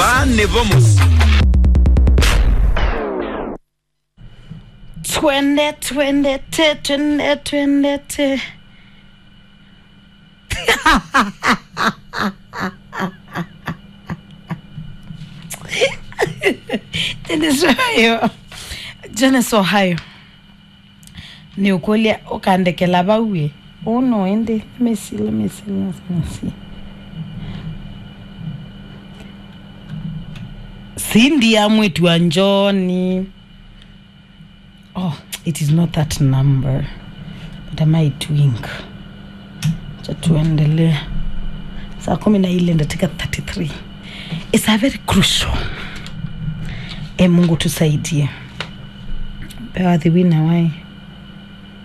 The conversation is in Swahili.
vane vamos twende twende te twende twende te Dennis Ohio Jonas Ohio ni ukweli ukandekela bauye uno ende let me see let me see let me see Cindy amwetu wa Njoni oh it is not that number but am I doing cha tuendelee saa kumi na ile ndatika 33 it's a very crucial e mungu tusaidie pewa the winner why